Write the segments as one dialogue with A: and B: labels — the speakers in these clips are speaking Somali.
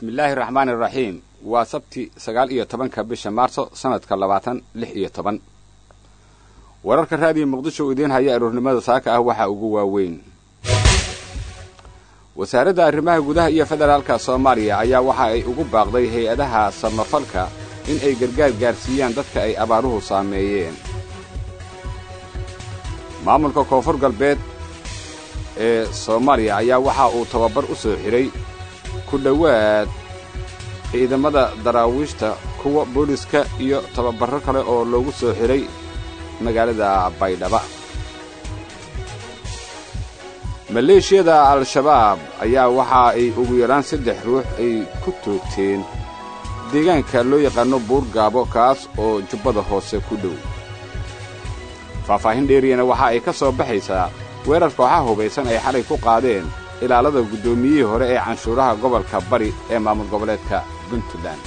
A: bismillaahi raxmaani raxiim waa sabti sagaal iyo tobanka bisha maarso sanadka labaatan lix iyo toban wararka raadiyo muqdisho uu idiin haya aroornimada saaka ah waxaa ugu waaweyn wasaaradda arrimaha gudaha iyo federaalka soomaaliya ayaa waxa ay ugu baaqday hay-adaha samafalka in ay gargaar gaarsiiyaan dadka ay abaaruhu saameeyeen maamulka koonfur galbeed ee soomaaliya ayaa waxa uu tababar u soo xidhay ku dhowaad ciidamada daraawiishta kuwa booliska iyo tababarro kale oo loogu soo xidhay magaalada baydhaba maleeshiyada al-shabaab ayaa waxa ay ugu yaraan saddex ruux ay ku toogteen deegaanka loo yaqaanno buurgaabo kaas oo jubbada hoose ku dhow faahfaahin dheeriyana waxa ay ka soo baxaysaa weerar kooxaha hubaysan ay xalay ku qaadeen ilaalada guddoomiyihii hore ee canshuuraha gobolka bari ee maamul goboleedka puntland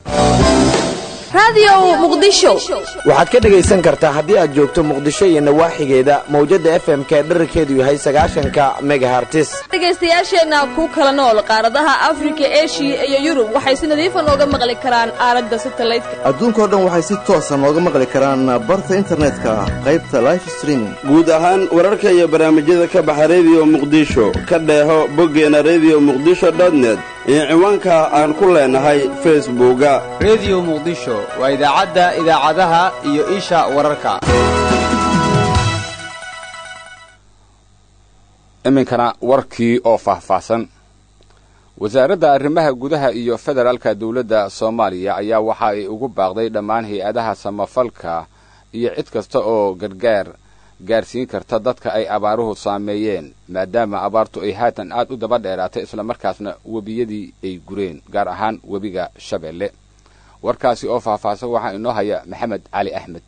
B: waxaad ka dhegaysan kartaa haddii aad joogto muqdisho iyo nawaaxigeeda mawjadda f m ka dherarkeedu yahay sagaashanka megahartis
C: dhegaystayaasheenna ku kala nool qaaradaha afrika eshiya iyo yurub waxay si nadiifa nooga maqli karaan aaladda satalaydka
D: adduunkao dhan waxay si toosa nooga maqli karaan barta internetka qaybta life streaming
E: guud ahaan wararka iyo barnaamijyada ka baxa rediyo muqdisho ka dheeho boggeena rediyo muqdisho dotnet iyo ciwaanka aan ku leenahay facebooka
F: rediyo muqdisho waa idaacadda idaacadaha iyo isha wararka
A: iminkana warkii oo faahfaahsan wasaaradda arrimaha gudaha iyo federaalka dawladda soomaaliya ayaa waxa ay ugu baaqday dhammaan hay-adaha samafalka iyo cid kasta oo gargaar gaarsiin karta dadka ay abaaruhu saameeyeen maadaama abaartu ay haatan aad u daba dheeraatay islamarkaasna webiyadii ay gureen gaar ahaan webiga shabeelle warkaasi oo faahfaahsan waxaa inoo haya maxamed cali axmed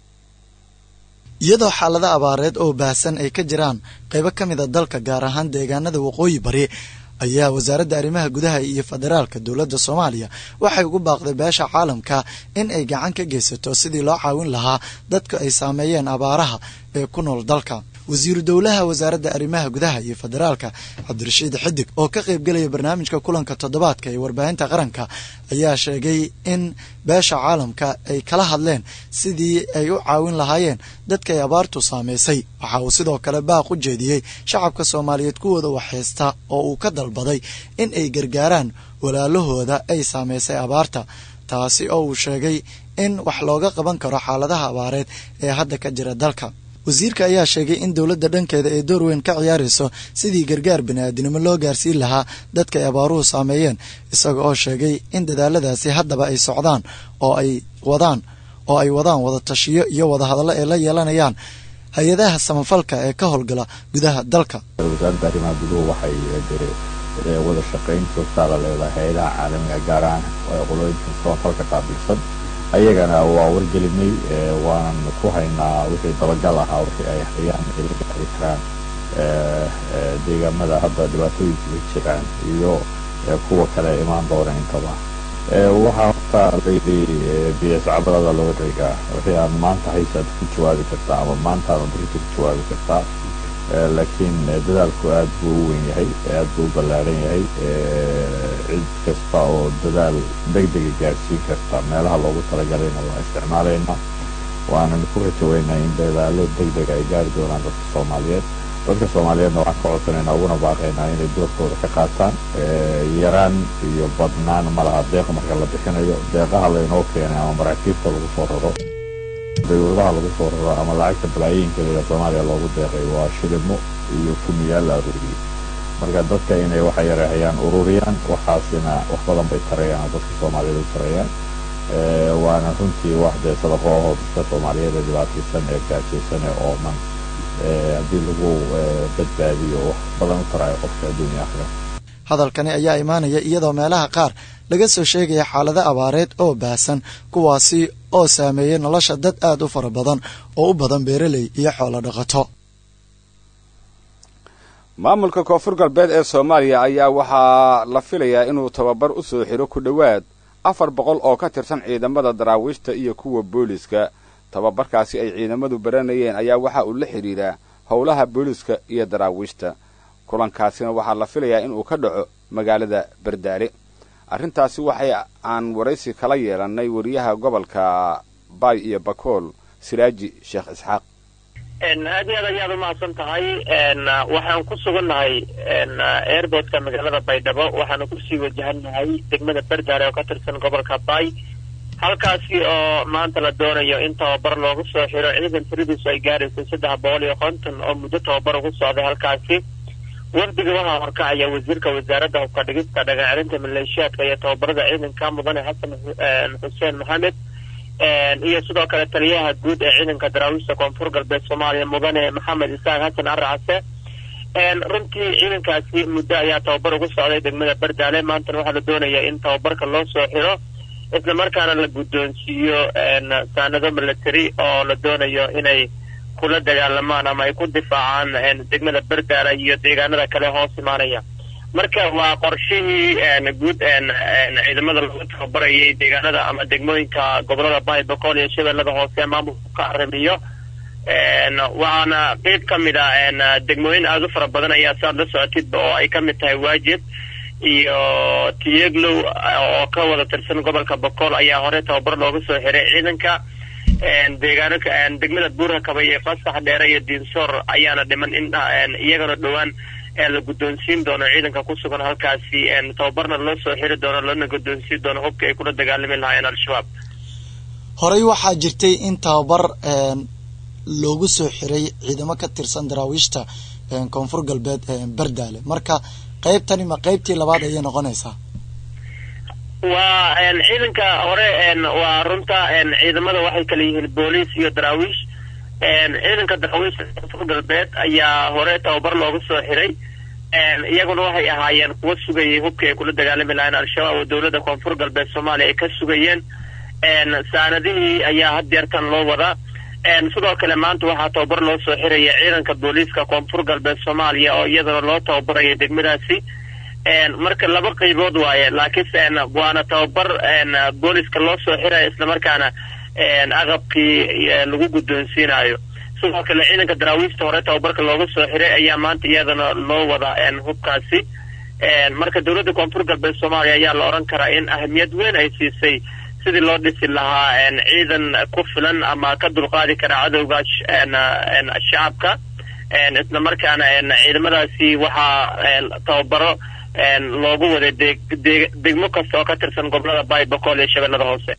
G: iyadoo xaalado abaareed oo baahsan ay ka jiraan qaybo ka mid a dalka gaar ahaan deegaanada waqooyi bari ayaa wasaaradda arrimaha gudaha iyo federaalka dowladda soomaaliya waxay ugu baaqday beesha caalamka in ay gacan ka geysato sidii loo caawin lahaa dadka ay saameeyeen abaaraha ee ku nool dalka wasiiru dowlaha wasaaradda arrimaha gudaha iyo federaalka cabdirashiid xidig oo ka qaybgelaya barnaamijka kulanka toddobaadka ee warbaahinta qaranka ayaa sheegay in beesha caalamka ay kala hadleen sidii ay u caawin lahaayeen dadka ay abaartu saamaysay waxa uu sidoo kale baaq u jeediyey shacabka soomaaliyeed kuwooda waxhaysta oo uu ka dalbaday in ay gargaaraan walaalahooda ay saamaysay abaarta taasi oo uu sheegay in wax looga qaban karo xaaladaha abaareed ee hadda ka jira dalka wasiirka ayaa sheegay in dowladda dhankeeda ay door weyn ka ciyaarayso sidii gargaar bini'aadinimo loo gaarsiin lahaa dadka ay abaaruhu saameeyeen isaga oo sheegay in dadaaladaasi haddaba ay socdaan oo ay wadaan oo ay wadaan wadatashiyo iyo wadahadallo ay la yeelanayaan hay-adaha samafalka ee ka howlgala gudaha dalka
H: wasaaradda arrimaha guduhu waxay wada shaqayn joogtaa la leedahay hay-adaha caalamiga gaar ahaan qolooyinka samafalka qaabilsan ayagana waa wargelinay waanan ku haynaa wixii dabagal ahaa wixii ay hayaan ay la gaari karaan deegaamada hadda dhibaatooyinka ka jiraan iyo kuwa kale imaan doona intaba waxaa horta layidhi biyascabalada loo reegaa wixii aan maanta haysaad ku jawaabi kartaa ama maantaada berita ku jawaabi kartaa laakiin dadaalku aad buu u weyn yahay aad buu u ballaaran yahay cid kasta oo dadaal degdega gaarsiin karta meelaha loogu talagalayna waa isticmaalaynaa waanan ku rajaweynaa in dadaalo degdega ay gaari doonaan dadka soomaaliyeed dadka soomaaliyeedna waxaan ka codsanaynaa uguna baaqaynaa inay doorkooda ka qaataan yaraan iyo badnaan malaha deeq marka la bixinayo deeqaha laynoo keenay ama maraakiibta lagu soo raro dawladaha lagu soo raro ama lacagta balaayiinka layidhaha soomaaliya loogu deeqay waa shilimo iyo kumiyaal la aruuriyey marka dadka inay waxa yareehayaan ururiyaan waxaasina wax badan bay tarayaan oo dadka soomaaliyeed u tarayaan waana runtii wax dee sadaqo ahoo dadka soomaaliyeed ee dhibaataysan ee gaajaysan ee ooman haddii lagu badbaadiyo wax badan u taraayo qofka adduunya akhira
G: hadalkani ayaa imaanaya iyadoo meelaha qaar laga soo sheegaya xaalado abaareed oo baahsan kuwaasi oo saameeyey nolosha dad aad u fara badan oo u badan beeraley iyo xoolo dhaqato
A: maamulka koonfur galbeed ee soomaaliya ayaa waxaa la filayaa inuu tababar u soo xidho ku dhowaad afar boqol oo ka tirsan ciidamada daraawiishta iyo kuwa booliska tababarkaasi ay ciidamadu baranayeen ayaa waxa uu la xidhiidhaa howlaha booliska iyo daraawiishta kulankaasina waxaa la filayaa inuu ka dhaco magaalada bardaare arrintaasi waxay aan waraysi kala yeelannay wariyaha gobolka baay iyo bakool siraaji sheekh isxaaq
I: aad iyo aad ayaad umahadsan tahay waxaan ku sugannahay airboodka magaalada baydhabo waxaanu kusii wajahannahay degmada berdaare oo ka tirsan gobolka baay halkaasi oo maanta la doonayo in tababar loogu soo xiro ciidan tiradiisu ay gaaraysay saddex boqol iyo konton oo muddo tababar ugu socday halkaasi wafdiga waxaa horkacaya wasiirka wasaaradda hubka dhigista dhagacelinta maleeshiyaadka iyo tababarada ciidanka mudane xasan xuseen maxamed iyo sidoo kale taliyaha guud ee ciidanka daraawiishta koonfur galbeed soomaaliya mudane maxamed isaaq xasan aracase runtii ciidankaasi muddo ayaa tababar ugu socday degmada berdaale maantana waxaa la doonaya in tababarka loo soo xiro isla markaana la guddoonsiiyo saanado military oo la doonayo inay kula dagaalamaan ama ay ku difaacaan degmada berdaale iyo deegaanada kale hoos imaanaya marka waa qorshihii guud ciidamada lagu tababarayay deegaanada ama degmooyinka gobolada baay boqol iyo shabeellada hoose maamulku ka arrimiyo waxaana qeyb ka mid a degmooyin aada u fara badan ayaa saad la socotidba oo ay ka mid tahay waajib iyo tiyeglow oo ka wada tirsan gobolka boqol ayaa hore tababar looga soo xiray ciidanka deegaano degmada buurhakaba iyo fasax dheere iyo diinsoor ayaana dhiman in iyagana dhowaan la guddoonsiin doono ciidanka ku sugan halkaasi tababarna loo soo xiri doono loona guddoonsiin doono hubka ay kula dagaalami lahaayeen al-shabaab
G: horey waxaa jirtay in tababar loogu soo xiray ciidamo ka tirsan daraawiishta koonfur galbeed berdaale marka qaybtani ma qaybtii labaad ayay noqonaysaa
I: waa ciidanka hore waa runta ciidamada waxay kala yihiin booliis iyo daraawiish ciidanka daraawiishta koonfur galbeed ayaa hore tababar looga soo xiray iyaguna waxay ahaayeen kuwa sugayay hubkii ay kula dagaalami lahayn al-shabaab oo dowladda koonfur galbeed soomaaliya ay ka sugayeen saanadihii ayaa haddeertan loo wadaa sidoo kale maanta waxaa tababar loo soo xiraya ciidanka booliiska koonfur galbeed soomaaliya oo iyadana loo tababaraya degmadaasi marka laba qaybood waaye laakiinse waana tababar booliska loo soo xiraya islamarkaana aqabkii lagu guddoonsiinayo sidoo kale ciidanka daraawiishta hore tababarka looga soo xiray ayaa maanta iyadana loo wada hubkaasi marka dowladda koonfur galbeed soomaaliya ayaa la odhan karaa in ahamiyad weyn ay siisay sidii loo dhisi lahaa ciidan ku filan ama ka dulqaadi kara cadowga shacabka isla markaana ciidamadaasi waxaa tababaro loogu waday degmo kasta oo ka tirsan gobolada baay boqol iyo shabeellada hoose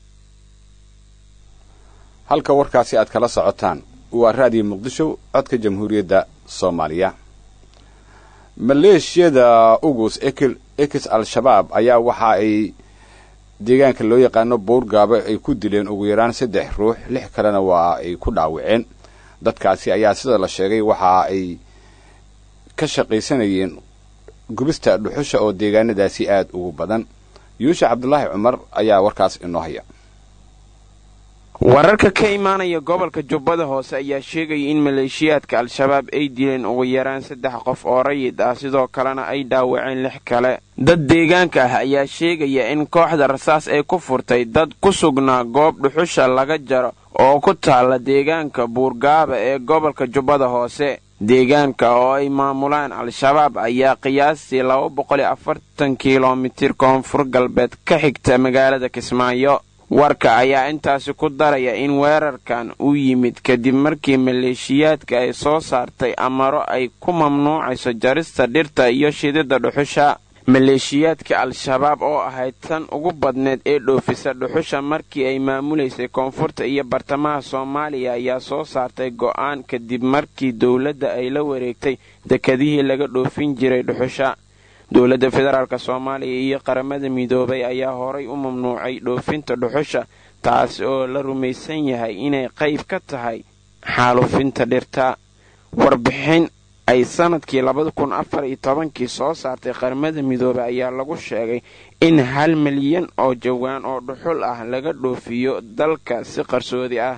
A: halka warkaasi aad kala socotaan waa raadiyo muqdisho codka jamhuuriyadda soomaaliya maleeshiyada ugus ekis al-shabaab ayaa waxa ay deegaanka loo yaqaano buurgaabo ay ku dileen ugu yaraan saddex ruux lix kalena waa ay ku dhaawaceen dadkaasi ayaa sida la sheegay waxa ay ka shaqaysanayeen gubista dhuxusha oo deegaanadaasi aad ugu badan yuusha cabdulaahi cumar ayaa warkaas inoo haya
J: wararka ka imaanaya gobolka jubbada hoose ayaa sheegaya in maleeshiyaadka al-shabaab ay dileen ugu yaraan saddex qof oo rayid ah sidoo kalena ay dhaawaceen lix kale dad deegaanka ah ayaa sheegaya in kooxda rasaas ay ku furtay dad ku sugnaa goob dhuxusha laga jaro oo ku taalla deegaanka buurgaaba ee gobolka jubbada hoose deegaanka oo ay maamulaan al-shabaab ayaa qiyaastii laba boqol iyo afartan kilomitir koonfur galbeed ka xigta magaalada kismaayo warka ayaa intaasi ku daraya in weerarkan uu yimid kadib markii maleeshiyaadka ay soo saartay amaro ay ku mamnuucayso jarista dhirta iyo shididda dhuxusha maleeshiyaadka al-shabaab oo ahayd tan ugu badneed ee dhoofisa dhuxusha markii ay maamulaysay koonfurta iyo bartamaha soomaaliya ayaa soo saartay go'aan kadib markii dowladda ay la wareegtay dekadihii laga dhoofin jiray dhuxusha dowladda federaalk soomaaliya iyo qaramada midoobay ayaa horay u mamnuucay dhoofinta dhuxusha taasi oo la rumaysan yahay inay qayb ka tahay xaalufinta dhirta warbixin ay sanadkii labada kun afar iyo tobankii soo saartay qaramada midoobay ayaa lagu sheegay in hal milyan oo jawaan oo dhuxul ah laga dhoofiyo dalka si qarsoodi ah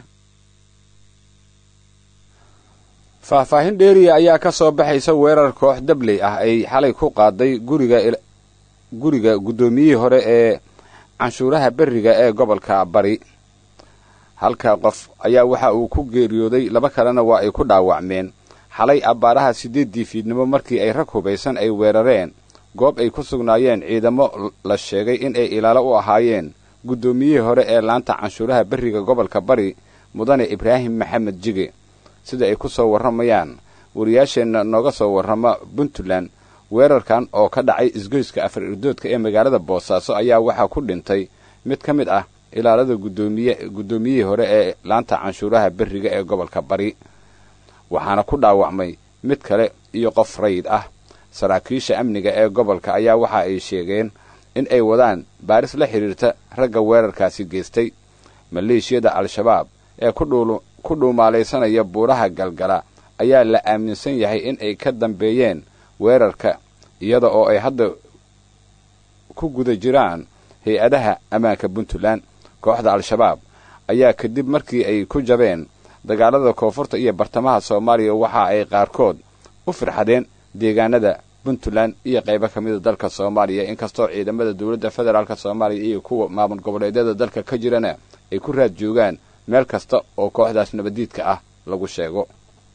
A: faahfaahin dheeriya ayaa ka soo baxaysa weerar koox dabley ah ay xalay ku qaaday guriga guriga guddoomiyihii hore ee canshuuraha berriga ee gobolka bari halka qof ayaa waxa uu ku geeriyooday laba kalena waa ay ku dhaawacmeen xalay abbaaraha siddeeddii fiidnimo markii ay rag hubaysan ay weerareen goob ay ku sugnaayeen ciidamo la sheegay in ay ilaalo u ahaayeen guddoomiyihii hore ee laanta canshuuraha berriga gobolka bari mudane ibraahim maxamed jige sida ay ku soo warramayaan wariyaasheenna nooga soo warrama puntland weerarkan oo ka dhacay isgoyska afar irdoodka ee magaalada boosaaso ayaa waxaa ku dhintay mid ka mid ah ilaalada gudoomiye guddoomiyihii hore ee laanta canshuuraha berriga ee gobolka bari waxaana ku dhaawacmay mid kale iyo qof rayid ah saraakiisha amniga ee gobolka ayaa waxa ay sheegeen in ay wadaan baaris la xidhiirta ragga weerarkaasi geystay maleeshiyada al-shabaab ee ku dhuumaalaysanaya buuraha galgala ayaa la aaminsan yahay in ay ka dambeeyeen weerarka iyada oo ay hadda ku guda jiraan hay-adaha ammaanka puntland kooxda al-shabaab ayaa kadib markii ay ku jabeen dagaalada koonfurta iyo bartamaha soomaaliya waxa ay qaarkood u firxadeen deegaanada puntland iyo qaybo ka mida dalka soomaaliya inkastoo ciidamada dowladda federaalk soomaaliya iyo kuwa maamul goboleedyada dalka ka jirana ay ku raad joogaan meel kasta oo kooxdaas nabaddiidka ah lagu sheego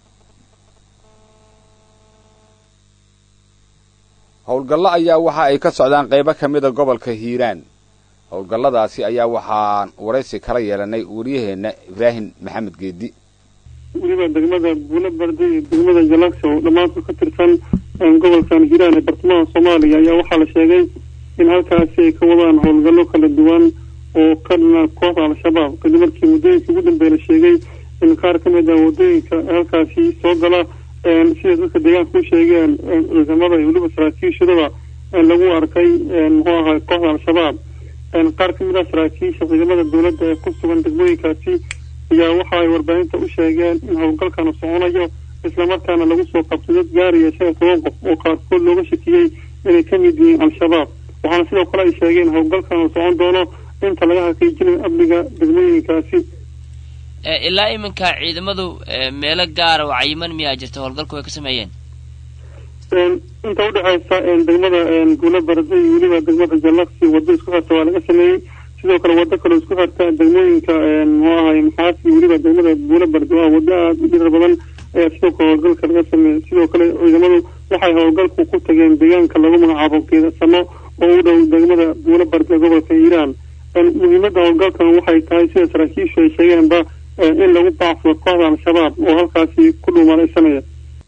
A: howlgallo ayaa waxa ay ka socdaan qaybo ka mida gobolka hiiraan howlgalladaasi ayaa waxaan waraysi kala yeelanay wariyaheenna ibraahim maxamed geedi
K: weliba degmada buulo barde iyo degmada jalagso oo dhammaantood ka tirsan gobolkan hiiraan ee bartamaha soomaaliya ayaa waxaa la sheegay in halkaasi ay ka wadaan howlgallo kala duwan oo ka dhana kooxda al-shabaab kadib markii muddooyinkii ugu dambeeya la sheegay in qaar ka mid ah waddooyinka halkaasi soo gala sida dadka deegaanka u sheegeen ciidamada iyo weliba saraakiishadaba lagu arkay muxuu ahaa kooxda al-shabaab qaar ka mid ah saraakiisha ciidamada dowladda ee ku sugan degmooyinkaasi ayaa waxa ay warbaahinta u sheegeen in howlgalkanu soconayo islamarkaana lagu soo qabtay dad gaaraya shan iyo toban qof oo qaarkood looga shakiyey inay ka mid yihiin al-shabaab waxaana sidoo kale ay sheegeen howlgalkan uu socon doono inta laga haqiijinayo amniga degmooyinkaasi
L: ilaa iminka ciidamadu meelo gaara oo cayiman miyaa jirta howlgalku ay ka sameeyeen
K: inta udhexaysa degmada guula barade iyo weliba degmada jalaksi waddo isku xirta waa laga sameeyey sidoo kale waddo kaleo isku xirta degmooyinka muxuu ahay maxaas iyo weliba degmada guula barade waa waddo aada u dhirar badan ayaa sidoo kale howlgalka laga sameeyey sidoo kale ciidamadu waxay howlgalku ku tageen deegaanka lagu magacaabo geedasamo oo u dhow degmada guula barade gobolka hiiraan muhiimadda howlgalkan waxay tahay sida saraakiishu ay sheegeenba in lagu baacsado kooxda al-shabaab oo halkaasi ku dhuumalaysanaya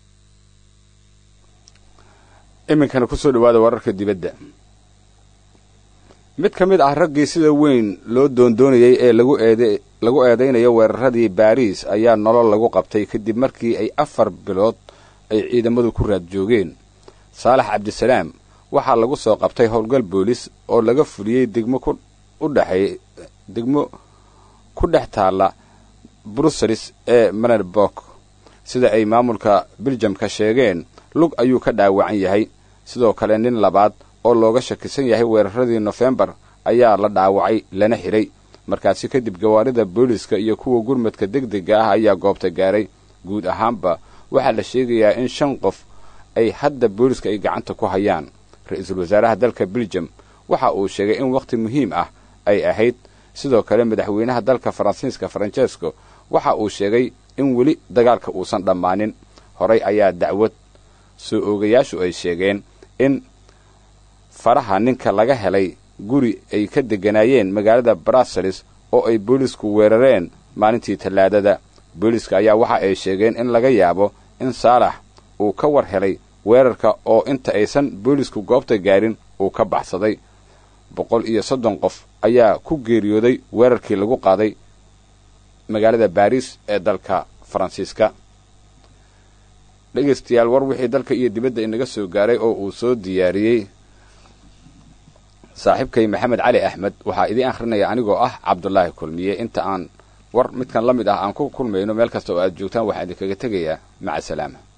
A: iminkana kusoo dhawaada wararka dibadda mid ka mid ah raggii sida weyn loo doondoonayay ee lagu eede lagu eedaynayo weeraradii baariis ayaa nolol lagu qabtay kadib markii ay afar bilood ay ciidamadu ku raad joogeen saalax cabdisalaam waxaa lagu soo qabtay howlgal boolis oo laga fuliyey degmo ku u dhexeey degmo ku dhex taalla bruseles ee manerbok sida ay maamulka biljamka sheegeen lug ayuu ka dhaawacan yahay sidoo kale nin labaad oo looga shakisan yahay weeraradii nofembar ayaa la dhaawacay lana xidhay markaasi kadib gawaarida booliska iyo kuwa gurmadka degdega ah ayaa goobta gaaray guud ahaanba waxaa la sheegayaa in shan qof ay hadda booliska ay gacanta ku hayaan ra-iisul wasaaraha dalka biljam waxa uu sheegay in wakhti muhiim ah ay ahayd sidoo kale madaxweynaha dalka faransiiska faranjesco waxa uu sheegay in weli dagaalka uusan dhammaanin horay ayaa dacwad soo oogayaashu ay sheegeen in faraha ninka laga helay guri ay ka degganaayeen magaalada bruseles oo ay boolisku weerareen maalintii tallaadada booliska ayaa waxa ay sheegeen in laga yaabo in saalax uu ka war helay weerarka oo inta aysan boolisku goobta gaarin uu ka baxsaday boqol iyo soddon qof ayaa ku geeriyooday weerarkii lagu qaaday magaalada baariis ee dalka faransiiska dhegaystayaal war wixii dalka iyo dibadda inaga soo gaaray oo uu soo diyaariyey saaxiibkay maxamed cali axmed waxaa idiin akhrinaya anigoo ah cabdulaahi kulmiye inta aan war midkan la mid ah aan ku kulmayno meel kasta oo aad joogtaan waxaan idinkaga tegayaa maca salaama